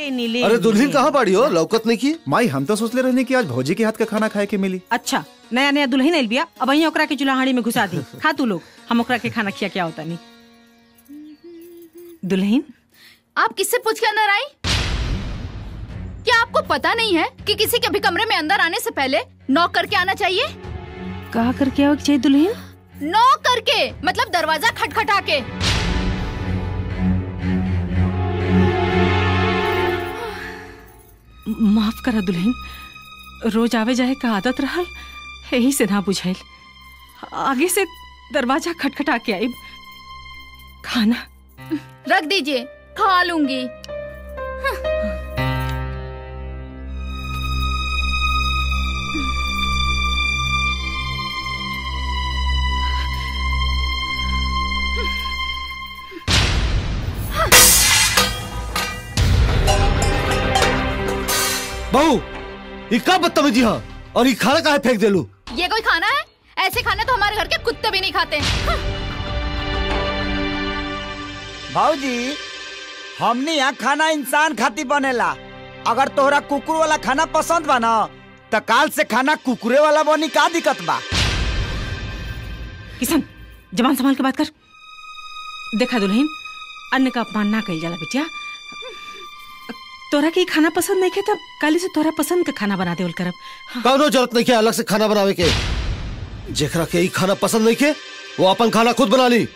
नीले अरे दुल्हन कहाँ बाड़ी हो लौकत नहीं की माई हम तो सोचले रहने कि आज भौजी के हाथ का खाना खाए के मिली अच्छा नया नया दुल्हन आइल बिया अब वहीं ओकरा के चूल्हाड़ी में घुसा दी खा तू लोग हम ओकरा के खाना खिया क्या होता नहीं दुल्हन आप किससे पूछ के अंदर आई क्या आपको पता नहीं है कि किसी के भी कमरे में अंदर आने से पहले नॉक करके आना चाहिए कहा करके आओ चाहिए दुल्हन नॉक करके मतलब दरवाजा खटखटा के माफ करा दुल्हन रोज आवे जाए का आदत रहल यही से ना बुझाइल आगे से दरवाजा खटखटा के आई खाना रख दीजिए खा लूंगी बहू ये का बदतमीजी हाँ और ये खाना काहे फेंक देलू ये कोई खाना है ऐसे खाने तो हमारे घर के कुत्ते भी नहीं खाते भाऊजी हमने यहाँ खाना इंसान खाती बनेला अगर तोहरा कुकुर वाला खाना पसंद बा न त काल से खाना कुकुरे वाला बनी का दिक्कत बा किशन जबान संभाल के बात कर देखा दुल्हन अन्न का अपमान ना कही जाला बिटिया तोरा के ई खाना पसंद नहीं खे तब काली से तोरा पसंद का खाना बना देवल करब कौनो जरूरत नहीं के अलग से खाना बनावे के जेकरा के ई खाना पसंद नहीं के वो अपन खाना खुद बना ली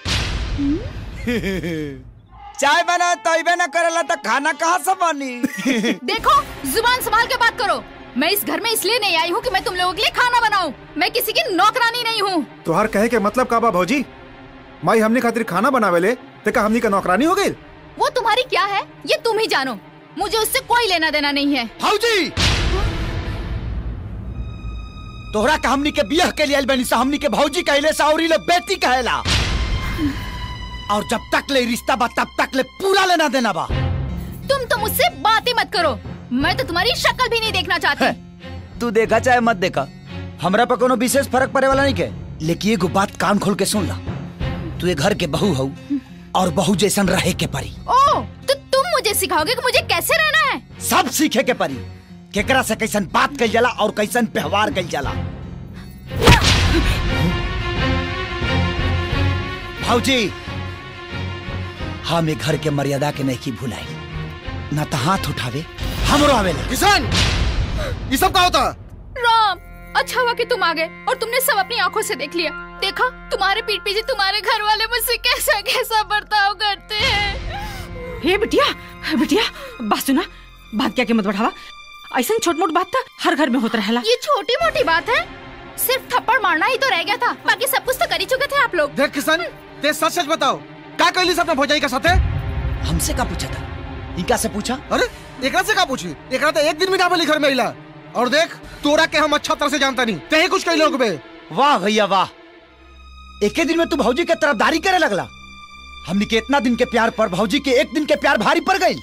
चाय बना तैबे न करेला त खाना कहाँ से बनी देखो जुबान संभाल के बात करो मैं इस घर में इसलिए नहीं आई हूँ कि मैं तुम लोगों के लिए खाना बनाऊं मैं किसी की नौकरानी नहीं हूँ तोहार कहे के मतलब का बा भौजी माई हमने खातिर खाना बनावे ले ते का हमनी का नौकरानी हो गई वो तुम्हारी क्या है ये तुम ही जानो मुझे उससे कोई लेना देना नहीं है भाऊजी तोहरा का हमनी के बियाह के लिए आइल बनी सा हमनी के भौजी कहले सा और लोग बेटी कहेला और जब तक ले रिश्ता बा तब तक ले पूरा लेना देना बा तुम तो मुझसे बात ही मत करो मैं तो तुम्हारी शक्ल भी नहीं देखना चाहती तू देखा चाहे मत देखा हमरा पर कोनो विशेष फर्क पड़े वाला नहीं के लेकिन एगो बात कान खोल के सुन ला तू ये घर के बहू हो और बहू जैसन रहे के परी ओ तो तुम मुझे सिखाओगे कि मुझे कैसे रहना है सब सीखे के परी केकरा से कैसन बात कल जाला और कैसन व्यवहार कल जाला भाऊजी हम एक घर के मर्यादा के नहीं की भुलाई न तो हाथ उठावे हमरो आवेला किसान ये सब का होता राम अच्छा हुआ कि तुम आ गए और तुमने सब अपनी आंखों से देख लिया देखा तुम्हारे पीठ पीछे तुम्हारे घर वाले मुझसे कैसा कैसा बर्ताव करते हैं हे बिटिया हे बिटिया बात सुना बात क्या के मत बढ़ावा ऐसा छोट मोट बात था हर घर में होता रहेला ये छोटी मोटी बात है सिर्फ थप्पड़ मारना ही तो रह गया था बाकी सब कुछ तो कर ही चुके थे आप लोग देख किसान ते सच सच बताओ का कहली अपने भौजाई के साथे हमसे का पूछा था इनका से पूछा अरे एकरा से का पूछी एकरा तो एक दिन भी ना बोली घर में इला और देख तोरा के हम अच्छा तरह से जानता नहीं ते ही कुछ कही लोग बे वाह भैया वाह एक दिन में तू भौजी के तरफदारी करे लगला हमने के इतना दिन के प्यार पर भौजी के एक दिन के प्यार भारी पड़ गई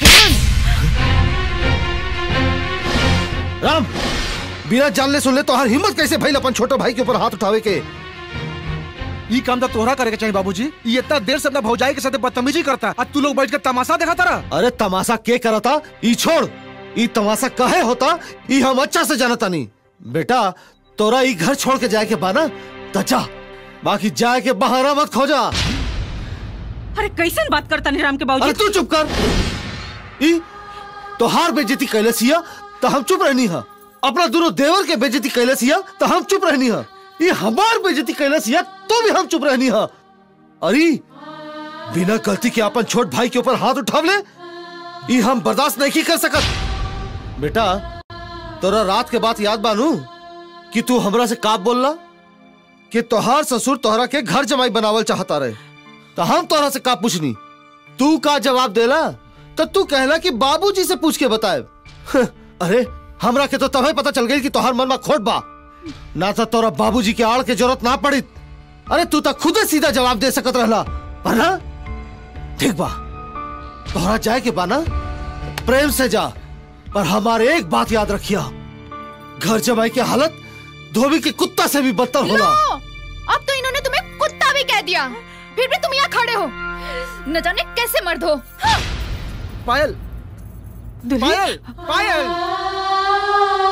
राम बिना जानले सुनले तो हर हिम्मत कैसे भइल अपन छोटे भाई के ऊपर हाथ उठावे के ये काम तो तोहरा करे के चाहिए बाबूजी ये इतना देर से अपना भौजाई के साथ बदतमीजी करता आज तू लोग बैठ कर तमाशा देखा तारा अरे तमाशा के करता ई छोड़ ई तमाशा कहे होता ई हम अच्छा से जानता नहीं बेटा तोरा ई घर छोड़ के जाए के बाना तो जा बाकी जाए के बहाना मत खोजा अरे कैसन बात करता नहीं राम के अरे बाबूजी तू चुप कर ई तोहार बेइज्जती कैले सिया तो हम चुप रहनी हा अपना दोनों देवर के बेइज्जती कैले सिया तो हम चुप रहनी हा ये हमार बेइज्जती कैले सिया तो भी हम चुप रहनी हा अरे बिना गलती के अपन छोट भाई के ऊपर हाथ उठाव ले ये हम बर्दाश्त नहीं कर सकत बेटा तोरा रात के बात याद बानू कि तू हमरा से का बोलला कि तोहार ससुर तोहरा के घर जमाई बनावल चाहता रहे तो हम तोहरा से का पूछनी तू का जवाब देला तो तू कहला कि बाबूजी से पूछ के बताए अरे हमरा के तो तभी पता चल गई कि तोहार मन में खोट बा ना तो तोरा बाबूजी के आड़ के जरूरत ना पड़ी अरे तू तो खुदे सीधा जवाब दे सकत रहला पर ना ठीक बा तोहरा जाए के बा ना प्रेम से जा पर हमारे एक बात याद रखिया घर जमाई की हालत धोबी के कुत्ता से भी बदतर होला लो, अब तो इन्होंने तुम्हें कुत्ता भी कह दिया फिर भी तुम यहाँ खड़े हो न जाने कैसे मर्द हो हाँ, पायल दुल्हन पायल पायल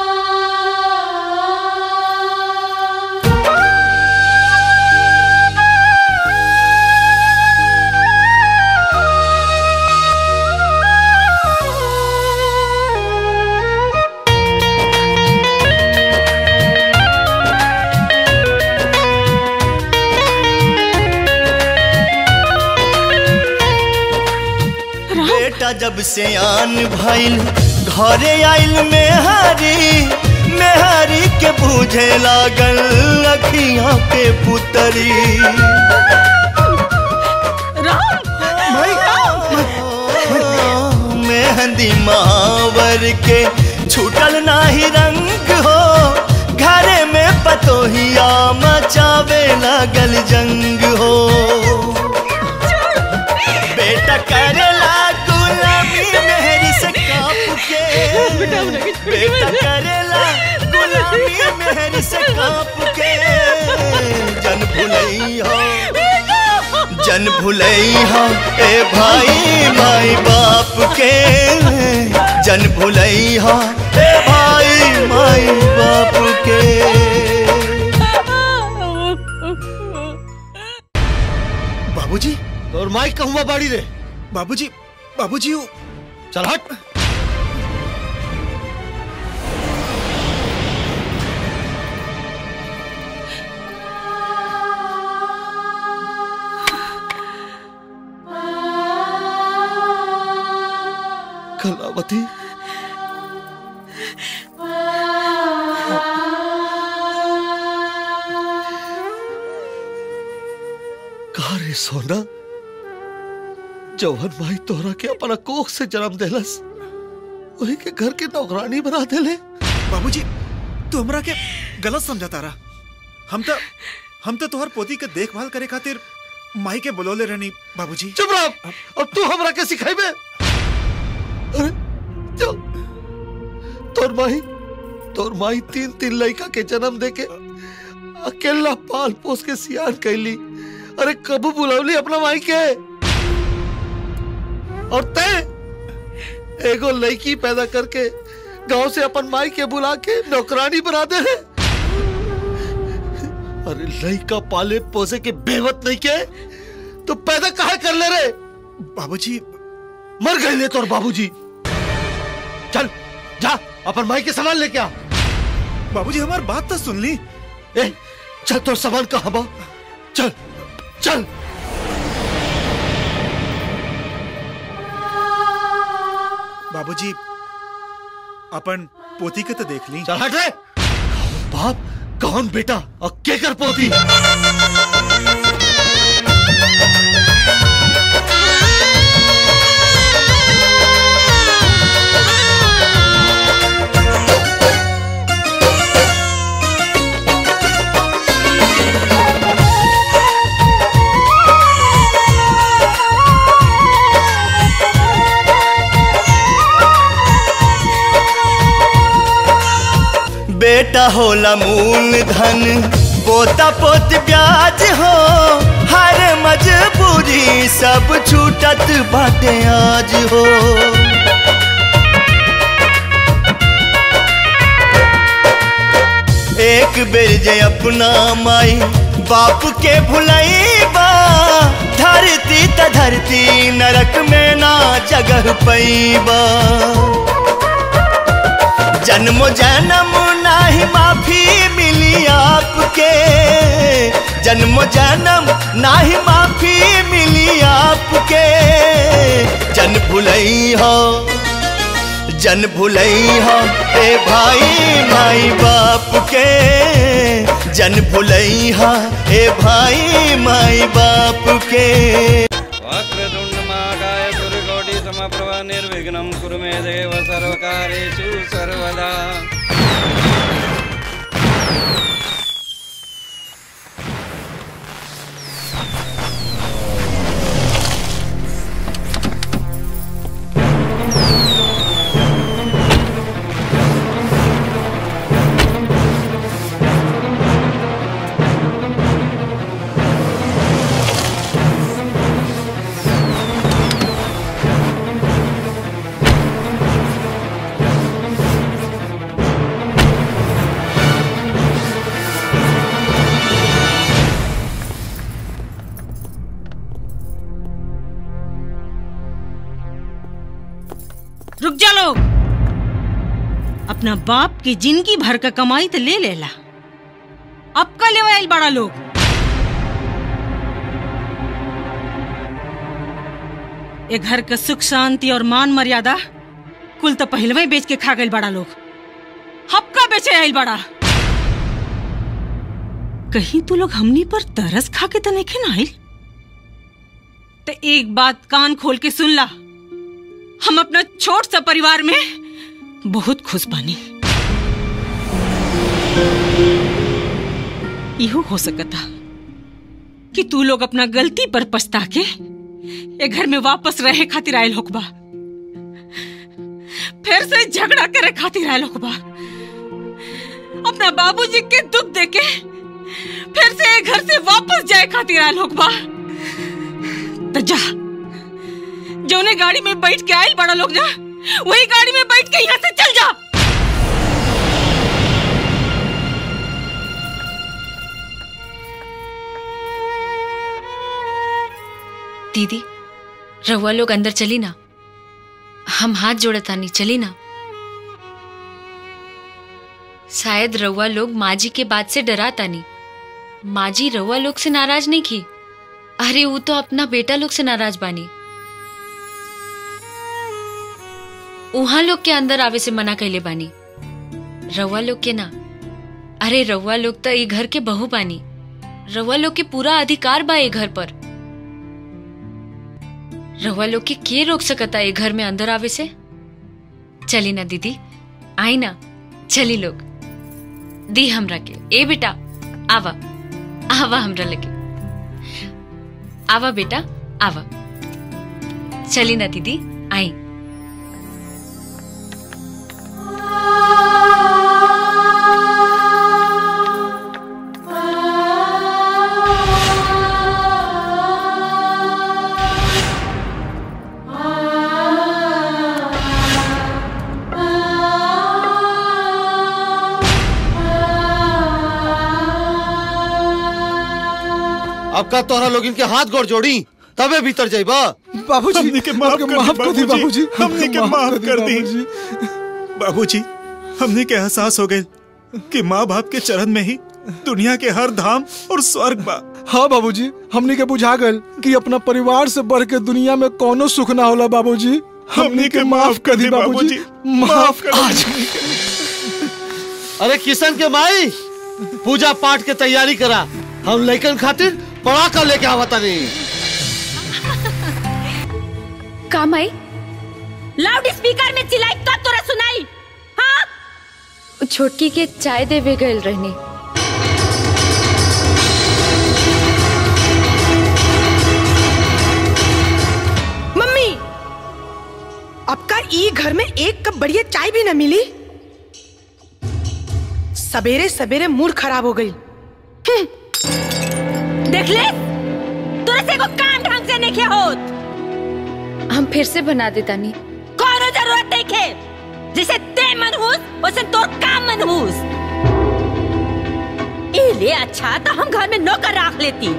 बेटा जब से आन भइल घरे आइल मेहारी मेहारी के बूझे लागल अखियां के पुतरी मेहंदी मावर के छूटल नाही रंग हो घरे में पतोहिया मचावे लागल जंग हो बेटा करेला गुलामी मेहरी से काप के बेटा करेला गुलामी मेहरी से काप के जन भुलई हो जन भुलई हो ए भाई माई बाप के जन भुलई हो ए भाई माई बाप के बाबूजी और माई कहूँ बाड़ी रे बाबूजी बाबूजी वो चल हट कलावती कहा रे सोना जौहन भाई तोहरा के अपना कोख से जन्म देलस वही के घर के नौकरानी बना देले बाबूजी तू हमरा के गलत समझा रहा हम तो हम तो तोहर पोती के देखभाल करे खातिर माई के बुलौले रहनी बाबूजी चुप रह अब तू हमरा के सिखाइबे अरे जो तोर माई तोर माई तीन तीन लड़का के जन्म देके अकेला पाल पोस के सियान कैली अरे कबू बुलौली अपना माई के और तय एगो लड़की पैदा करके गांव से अपन माई के बुला के नौकरानी बना दे है अरे लड़का पाले पोसे के बेवत नहीं के तो पैदा कहा कर ले रे बाबूजी मर गए ले तोर बाबूजी चल जा अपन माई के सामान लेके आ बाबूजी हमार बात तो सुन ली ए चल तोर सामान कहाँ बा चल चल बाबूजी अपन पोती के तो देख ली चल हट रे कौन बाप कौन बेटा और के कर पोती बेटा होला मूल धन पोता पोत ब्याज हो हर मजबूरी सब छूटत बाटे आज हो एक बेर जे अपना माई बाप के भुलैबा धरती त धरती नरक में ना जगह पैबा जन्म जन्म नाही माफी मिली आपके जन्म जन्म नाही माफी मिली आपके जन भुलई हो जन भुलई हो ए भाई माई बाप के जन भुलई हो ए भाई माई बाप के वक्रतुण्डमाकाय सुरकोटि समप्रभा निर्विघ्नं कुरु मे देव सर्वकारेषु सर्वदा रुक जा लोग अपना बाप की जिंदगी भर का कमाई तो ले लेला अब का ले आइल बड़ा लोग ये घर का सुख शांति और मान मर्यादा कुल तो पहलवे बेच के खा गइल बड़ा लोग हपका बेचे आइल बड़ा कहीं तू लोग हमनी पर तरस खा के तो नहीं ना आइल तो एक बात कान खोल के सुन ला हम अपना छोट सा परिवार में बहुत खुश बानी इहो हो सकता कि तू लोग अपना गलती पर पछता के ये घर में वापस रहे खातिर आयल होकबा फिर से झगड़ा करे खातिर आयल होकबा अपना बाबूजी के दुख देके फिर से ये घर से वापस जाए खातिर आयल होकबा तो जा जोने गाड़ी में बैठ के आयल बड़ा लोग जा वही गाड़ी में बैठ के यहाँ से चल जा दीदी रहुआ लोग अंदर चली ना हम हाथ जोड़तानी चली ना शायद रउआ लोग माँ जी के बात से डरा तानी माँ जी रउआ लोग से नाराज नहीं की अरे वो तो अपना बेटा लोग से नाराज बानी उहाँ लोग के अंदर आवे से मना कैले बानी रउआ लोग के ना अरे रउआ लोग तो ये घर के बहू बानी रउआ लोग के पूरा अधिकार बा ये घर पर रउआ लोग के के रोक सकता ये घर में अंदर आवे से चली ना दीदी आई ना चली लोग दी हमरा के ए बेटा आवा आवा हमरा लगे आवा बेटा आवा चली ना दीदी आई अब का तोहरा लोग इनके हाथ गोड़ जोड़ी तबे भीतर जाइबा बाबूजी हमने के माफ हमके कर माफ कर दी बाबूजी हमने के माफ कर दी बाबूजी हमने के एहसास हो गए कि माँ बाप के चरण में ही दुनिया के हर धाम और स्वर्ग बा हाँ बाबूजी हमनी के बुझा गल कि अपना परिवार से बढ़ के दुनिया में कोनो सुख ना होला बाबूजी हमनी के माफ कर दी बाबूजी माफ कर आज अरे किशन के माई पूजा पाठ के तैयारी करा हम लइकन खातिर पड़ाका लेके आवता नहीं काम आई लाउड स्पीकर में चिल्लाई तब तोरा सुनाई हाँ छोटकी के चाय देवे गए रहने मम्मी अब का ई घर में एक कप बढ़िया चाय भी न मिली सवेरे सवेरे मूड खराब हो गई देख ले तोरा से को काम ढंग से नहीं होत हम फिर से बना देता नी कोनो जरूरत नहीं खे जैसे ते मनहूस वैसे तोर काम मनहूस इले अच्छा तो हम घर में नौकर रख लेती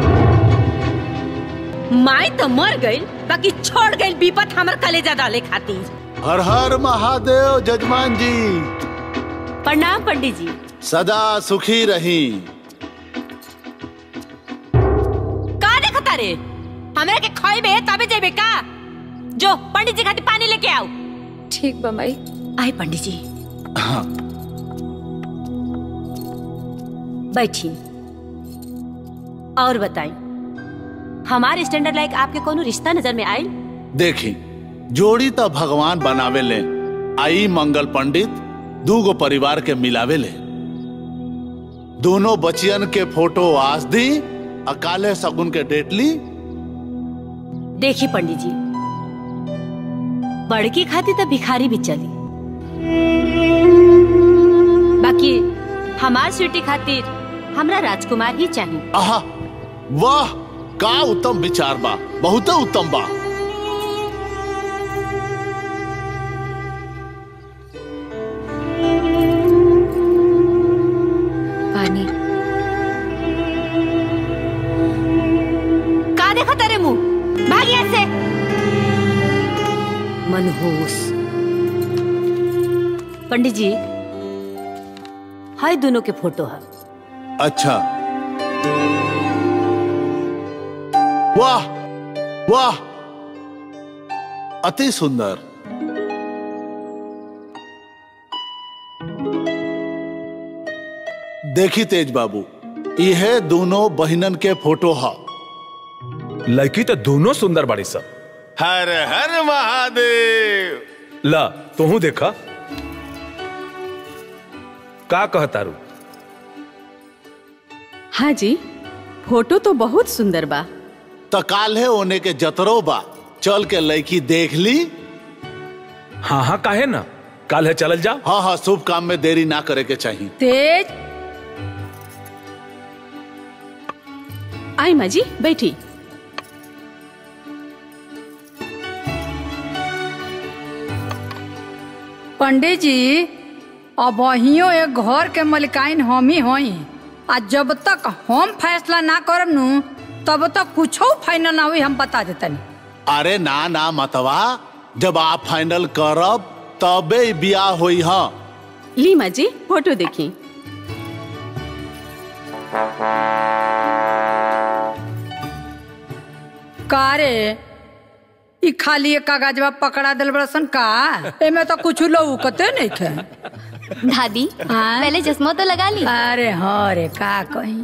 माई तो मर गई बाकी छोड़ गई विपत हमर कलेजा डाले खातिर हर हर महादेव जजमान जी प्रणाम पंडित जी सदा सुखी रही का देखता रे हमरा के खोइबे तबे जेबे का जो पंडित जी खातिर पानी लेके आओ ठीक बा माई आए पंडित जी बैठी और बताई हमारे स्टैंडर्ड लाइक आपके कोनो रिश्ता नजर में आयल देखी जोड़ी तो भगवान बनावे ले आई मंगल पंडित दूगो परिवार के मिलावे ले दोनों बचियन के फोटो आज दी अकाले सगुन के डेट ली देखी पंडित जी बड़की खाती तो भिखारी भी चली बाकी हमार स्वीटी खातिर हमरा राजकुमार ही चाहिए आहा वाह का उत्तम विचार बा बहुत उत्तम बा पानी का देखा तेरे मुंह भाग यहाँ से मनहूस पंडित जी हाय दोनों के फोटो है अच्छा वाह वाह अति सुंदर देखी तेज बाबू यह दोनों बहनन के फोटो है लड़की तो दोनों सुंदर बड़ी सब हर हर महादेव ला तू देखा का कहता रू हाँ जी फोटो तो बहुत सुंदर बा तो काल्हे होने के जतरो बा चल के लड़की देख ली हाँ हाँ काहे ना काल है चलल जा हाँ हाँ शुभ काम में देरी ना करे के चाहिए तेज आई माँ जी बैठी पंडित जी अब अहियो एक घर के मलिकाइन हम ही होई आ जब तक हम फैसला ना करब नु तब तक कुछो फाइनल ना हुई हम बता देतनी अरे ना ना मतवा जब आप फाइनल करब तबे बियाह होई हाँ ली माँ जी फोटो देखी का रे ई खाली एक कागजवा पकड़ा दिल बड़सन का एमे तो कुछ लौकते नहीं थे दादी पहले चश्मा तो लगा ली अरे हाँ रे का कहीं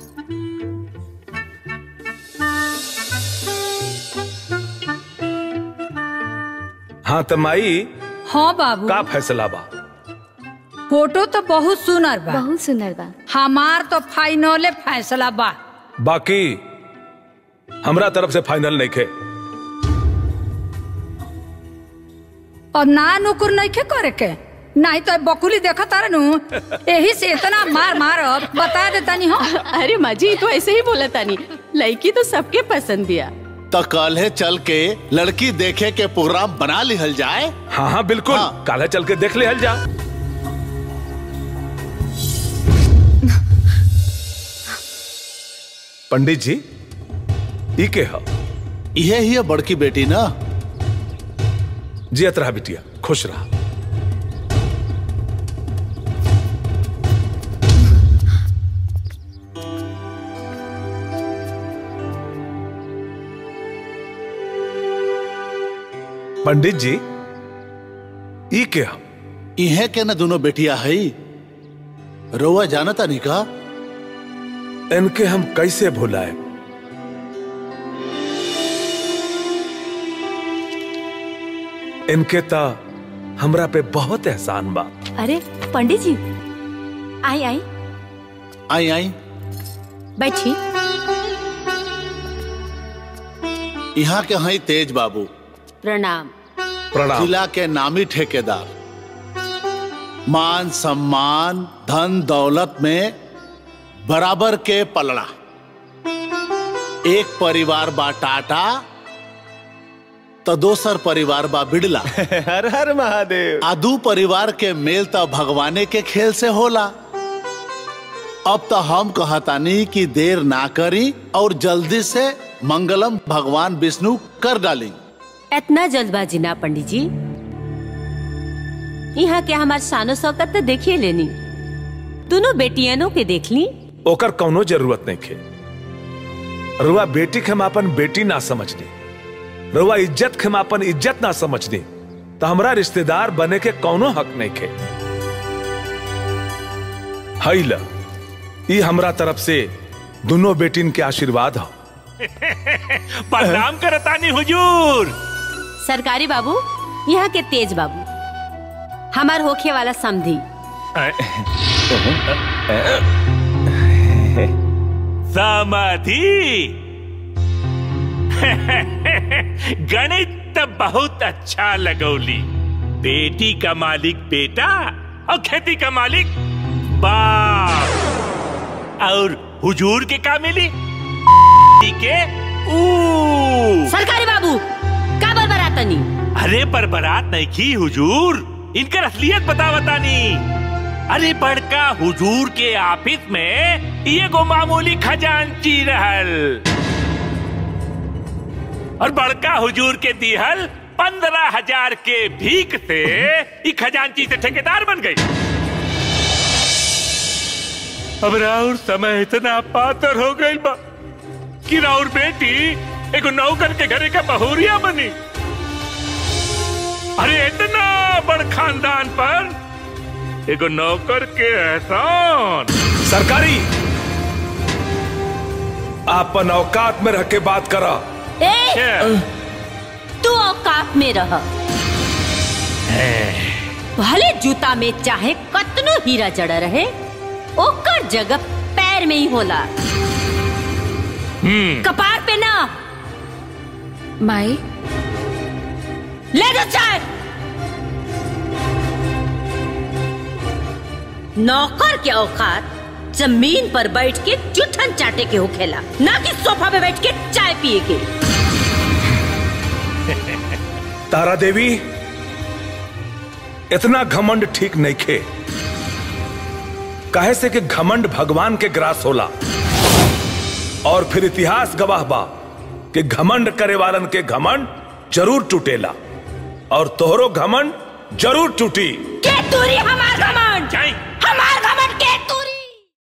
हाँ तो माई हाँ बाबू का फैसला बा फोटो तो बहुत सुनर बा बहुत सुंदर बा हमार तो फाइनले फैसला बा बाकी हमरा तरफ से फाइनल नहीं खे और ना नुकुर नहीं के करे के नहीं तो बकुली देखा तारे नु यही से इतना मार मार बता देता नहीं हो अरे माँ जी तो ऐसे ही बोला तानी लड़की तो सबके पसंद बिया तो कल है चल के लड़की देखे के प्रोग्राम बना लिहल जाए हाँ हाँ बिल्कुल हाँ। काल चल के देख ले हल जा पंडित जी ई के हा यह ही है बड़की बेटी ना जियत रहा बिटिया खुश रहा पंडित जी ई के हा इहे के ना दोनों बेटिया है रोवा जानता नहीं का इनके हम कैसे भुलाए इनके ता हमरा पे बहुत एहसान बा अरे पंडित जी आई आई आई आई बैठी यहाँ के हैं तेज बाबू प्रणाम प्रणाम जिला के नामी ठेकेदार मान सम्मान धन दौलत में बराबर के पलड़ा एक परिवार बा टाटा तो दोसर परिवार बा बिड़ला हर हर महादेव आदू परिवार के मेल तो भगवाने के खेल से होला अब तो हम कहतानी कि देर ना करी और जल्दी से मंगलम भगवान विष्णु कर डाली इतना जल्दबाजी ना पंडित जी यहाँ के हमार शानो शौकत तो देखिए लेनी दोनों बेटियनों के देख ली ओकर कौनो जरूरत नहीं खे रुआ बेटी के हम अपन बेटी ना समझनी रुआ इज्जत के हम अपन इज्जत ना समझनी तो हमरा रिश्तेदार बने के कौनो हक नहीं खे हई ल ई हमरा तरफ से दोनों बेटिन के आशीर्वाद हो प्रणाम करतानी हुजूर सरकारी बाबू यहाँ के तेज बाबू हमार होखे वाला समधी समाधि गणित तो बहुत अच्छा लगौली बेटी का मालिक बेटा और खेती का मालिक बाप और हुजूर के का मिली के ऊ सरकारी बाबू का बरबरातनी अरे बरबरात नहीं की हुजूर इनकर असलियत बता बतानी अरे बड़का हुजूर के ऑफिस में ये गो मामूली खजांची रहल और बड़का हुजूर के दिहल पंद्रह हजार के भीख से ई खजांची से ठेकेदार बन गई अब राउर समय इतना पातर हो गई बा कि राउर बेटी एगो नौकर के घरे का बहुरिया बनी अरे इतना बड़ खानदान पर एगो नौकर के एहसान सरकारी आपन औकात में रह के बात करा ए तू औकात में रह भले जूता में चाहे कतनो हीरा जड़ा रहे ओकर जगह पैर में ही होला कपार पे ना माई ले दो चाय नौकर के औकात जमीन पर बैठ के जुठन चाटे के होखेला ना कि सोफा पे बैठ के चाय पिए के तारा देवी इतना घमंड ठीक नहीं खे काहे से कि घमंड भगवान के ग्रास होला और फिर इतिहास गवाह बा कि घमंड करे वालन के घमंड जरूर टूटेला और तोहरो घमंड जरूर टूटी के तूरी हमार घमंड जाई